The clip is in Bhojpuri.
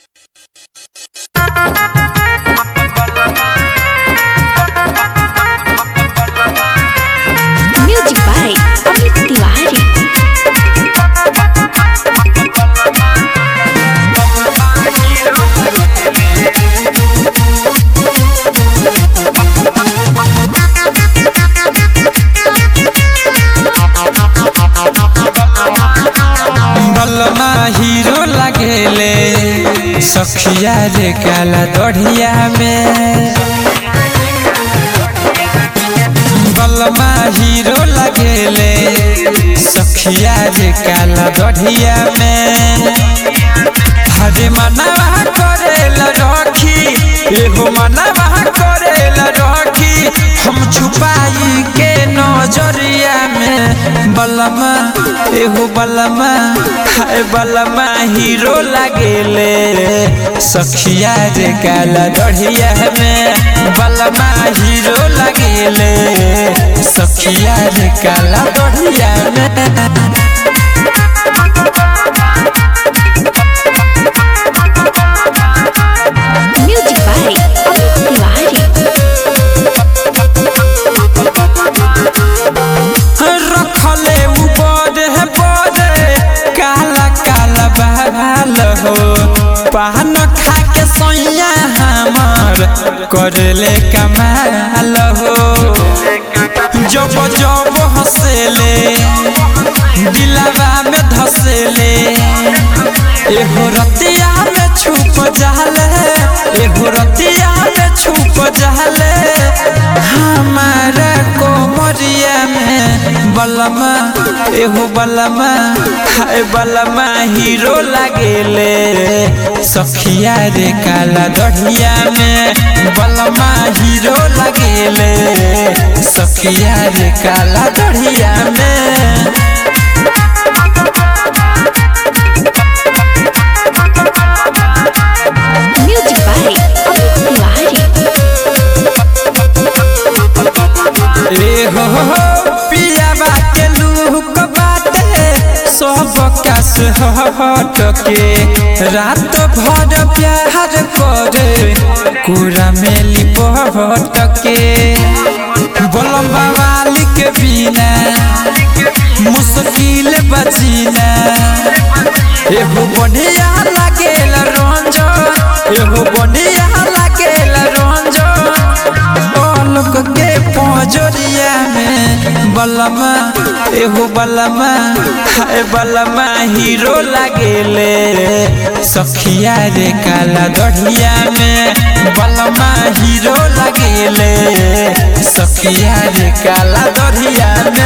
Music by Amit Tiwari. बलमा हीरो लगेले सखिया रे काला दढ़िया में बलमा हीरो लगेले सखिया रे काला दढ़िया में हरे मनवा करेला रखी एगो मनवा करेला रखी हम छुपाई के नजरिया में बलमा एगो बलमा हाय बलमा हीरो लगेले सखिया रे काला दढ़िया में बलमा हीरो लगेले सखिया रे काला दढ़िया में Music by Amit Tiwari. रखले ऊपर है बड़े काला काला बाल हो पान खा के सैया हमार करले कमाल हो जब जब हंसेले दिलवा में धसेले एगो रतिया में छुप जाले एगो रतिया में छुप जाले हमारा कोमरिया में बलमा एगो बलमा हाय बलमा हीरो लगेले सखिया रे काला दढ़िया में बलमा हीरो लगेले सखिया रे काला दढ़िया में Music by Amit Tiwari. ए हो हो पिया बाटे लूक बाटे सब कास हट के रात भर प्यार करे कुरा में लिपट के बोलम बवाली के बिना मुश्किल बचीना एगो बढ़िया लागेल रंजन एगो बढ़िया लागेल रंजन लोक के पजरिया में बलमा एगो बलमा हाय बलमा हीरो लागेले सखिया रे काला दढ़िया में बलमा हीरो लागेले सखिया रे काला दढ़िया